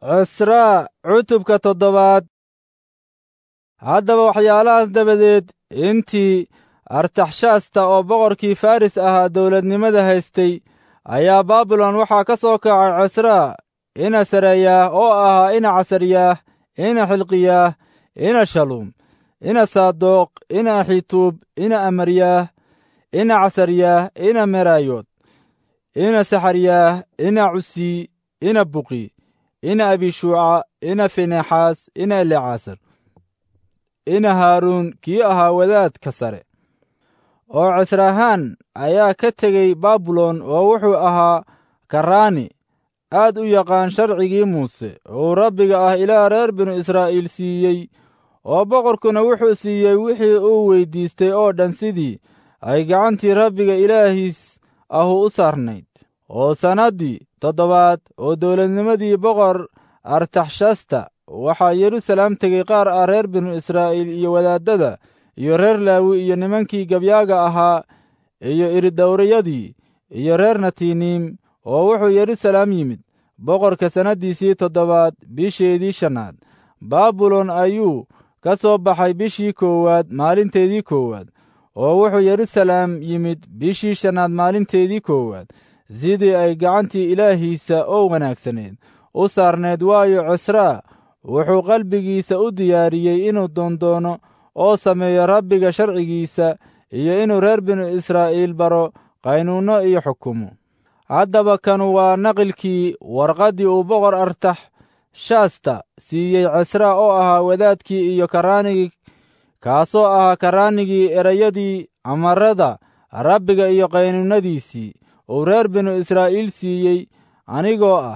cisraa cutubka toddobaad haddaba waxyaalahaas dabadeed intii artaxshasta oo boqorkii faris ahaa dowladnimada haystay ayaa baabilon waxaa ka soo kacay cisraa ina sareeyaah oo ahaa ina casaryaah ina xilqiyaah ina shaluum ina saadoq ina axituub ina amaryaah ina casaryaah ina meraayood ina saxaryaah ina cusii ina buqi ina abishuuca ina finexaas ina elecaasar ina haaruun kii ahaa wadaadka sare oo cisrahaan ayaa ka tegey baabilon oo wuxuu ahaa karaani aad u yaqaan sharcigii muuse uu rabbiga ah ilaa reer binu israa'iil siiyey oo boqorkuna wuxuu siiyey wixii uu weyddiistay oo dhan sidii ay gacantii rabbiga ilaahiis ahu u saarnayd oo sannaddii toddobaad oo dowladnimadii boqor artaxshasta waxaa yeruusalaam tegey qaar ah reer binu israa'iil iyo wadaaddada iyo reer laawi iyo nimankii gabyaaga ahaa iyo iridowrayadii iyo reer natiiniim oo wuxuu yeruusalaam yimid boqorka sannaddiisii toddobaad bisheedii shannaad baabilon ayuu ka soo baxay bishii koowaad maalinteedii koowaad oo wuxuu yeruusalaam yimid bishii shannaad maalinteedii koowaad sidii ay gacantii ilaahiisa oo wanaagsaneed u saarneed waayo cisraa wuxuu qalbigiisa u diyaariyey inuu doondoono oo sameeyo rabbiga sharcigiisa iyo inuu reer binu israa'iil baro qaynuunno iyo xukumo haddaba kanu waa naqilkii warqaddii uu boqor artax shaasta siiyey cisraa oo ahaa wadaadkii iyo karaanigii kaasoo ahaa karaanigii erayadii amarada rabbiga iyo qaynuunnadiisii uu reer binu israa'iil siiyey anigoo ah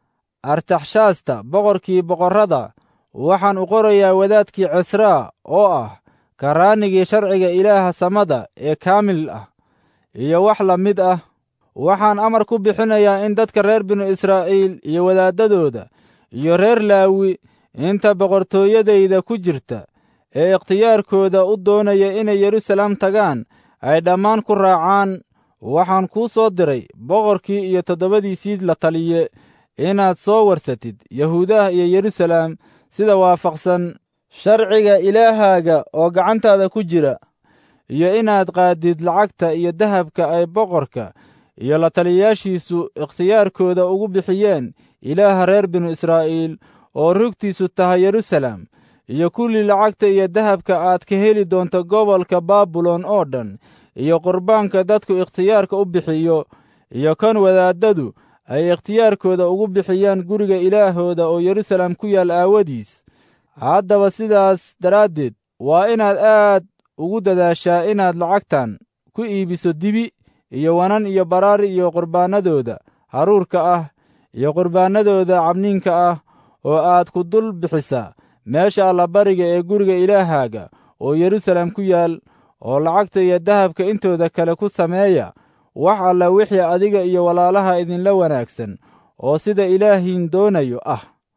artaxshaasta boqorkii boqorrada waxaan u qorayaa wadaadkii cisraa oo ah karaanigii sharciga ilaaha samada ee kaamil ah iyo wax la mid ah waxaan amar ku bixinayaa in dadka reer binu israa'iil iyo wadaaddadooda iyo reer laawi inta boqortooyadayda ku jirta ee ikhtiyaarkooda u doonaya inay yeruusalaam tagaan ay dhammaan ku raacaan waxaan kuu soo diray boqorkii iyo toddobadiisii la taliye inaad soo warsatid yahuudaha iyo yeruusalaam sida waafaqsan sharciga ilaahaaga oo gacantaada ku jira iyo inaad qaadid lacagta iyo dahabka ay boqorka iyo la taliyayaashiisu ikhtiyaarkooda ugu bixiyeen ilaaha reer binu israa'iil oo rugtiisu tahay yeruusalaam iyo kulli lacagta iyo dahabka aad ka heli doonto gobolka baabilon oo dhan iyo qurbaanka dadku ikhtiyaarka u bixiyo iyo kan wadaaddadu ay ikhtiyaarkooda ugu bixiyaan guriga ilaahooda oo yeruusalaam ku yaal aawadiis haddaba sidaas daraaddeed waa inaad aad ugu dadaashaa inaad lacagtan ku iibiso dibi iyo wanan iyo baraar iyo qurbaannadooda haruurka ah iyo qurbaannadooda cabniinka ah oo aad ku dul bixisaa meesha allabariga ee guriga ilaahaaga oo yeruusalaam ku yaal oo lacagta iyo dahabka intooda kale ku sameeya wax alla wixii adiga iyo walaalaha idinla wanaagsan oo sida ilaahiin doonayo ah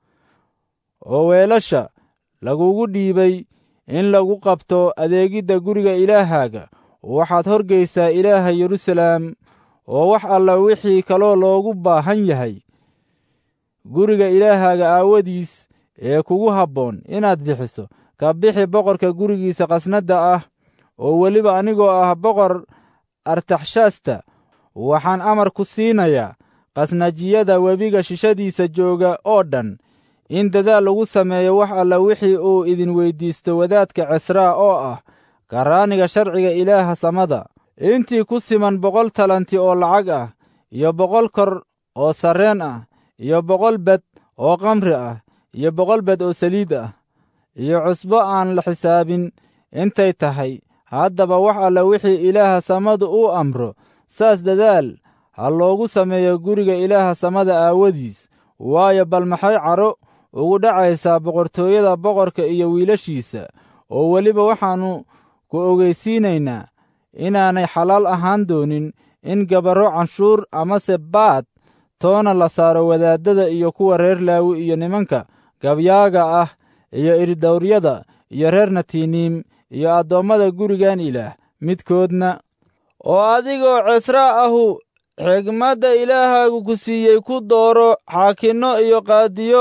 oo weelasha lagugu dhiibay in lagu qabto adeegidda guriga ilaahaaga waxaad horgaysaa ilaaha yeruusalaam oo wax alla wixii kaloo loogu baahan yahay guriga ilaahaaga aawadiis ee kugu habboon inaad bixiso ka bixi boqorka gurigiisa qasnadda ah oo weliba anigoo ah boqor artaxshasta waxaan amar ku siinayaa qasnajiyada webiga shishadiisa jooga oo dhan in dadaal lagu sameeyo wax alla wixii uu idin weyddiisto wadaadka cisraa oo ah karaaniga sharciga ilaaha samada intii ku siman boqol talanti oo lacag ah iyo boqol kor oo sarreen ah iyo boqol bed oo kamri ah iyo boqol bed oo saliid ah iyo cusbo aan la xisaabin intay tahay haddaba wax alla wixii ilaaha samadu uu amro saas dadaal ha loogu sameeyo guriga ilaaha samada aawadiis waayo bal maxay caro ugu dhacaysaa boqortooyada boqorka iyo wiilashiisa oo weliba waxaannu ku ogeysiinaynaa inaanay xalaal ahaan doonin in gabarro canshuur amase baad toona la saaro wadaaddada iyo kuwa reer laawi iyo nimanka gabyaaga ah iyo irdawryada iyo reer natiiniim iyo addoommada gurigan ilaah midkoodna oo adigoo cisraa ahu xigmadda ilaahaagu ku siiyey ku dooro xaakinno iyo qaadiyo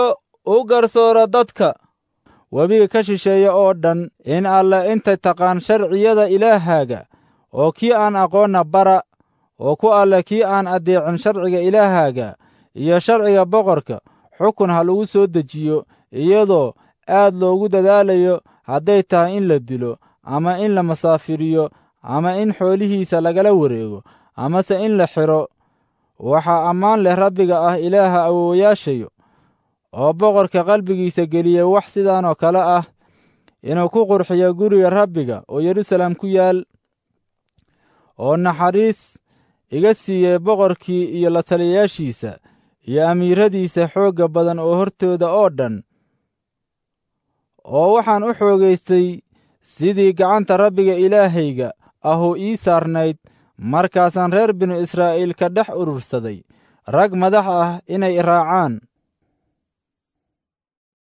u garsoora dadka webiga ka shisheeya oo dhan in alle intay taqaan sharciyada ilaahaaga oo kii aan aqoonna bara oo ku alle kii aan addeecin sharciga ilaahaaga iyo sharciga boqorka xukun ha lagu soo dejiyo iyadoo aad loogu dadaalayo hadday tahay in la dilo ama in la masaafiriyo ama in xoolihiisa lagala wareego amase in la xidho waxaa ammaan leh rabbiga ah ilaaha awowayaashayo oo boqorka qalbigiisa geliya wax sidaanoo kale ah inuu ku qurxiyo guriga rabbiga oo yeruusaalem ku yaal oo naxariis iga siiyey boqorkii iyo la taliyayaashiisa iyo amiiradiisa xoogga badan oo hortooda oo dhan oo waxaan u xoogaystay sidii gacanta rabbiga ilaahayga ahuu ii saarnayd markaasaan reer binu israa'iil ka dhex urursaday rag madax ah inay raacaan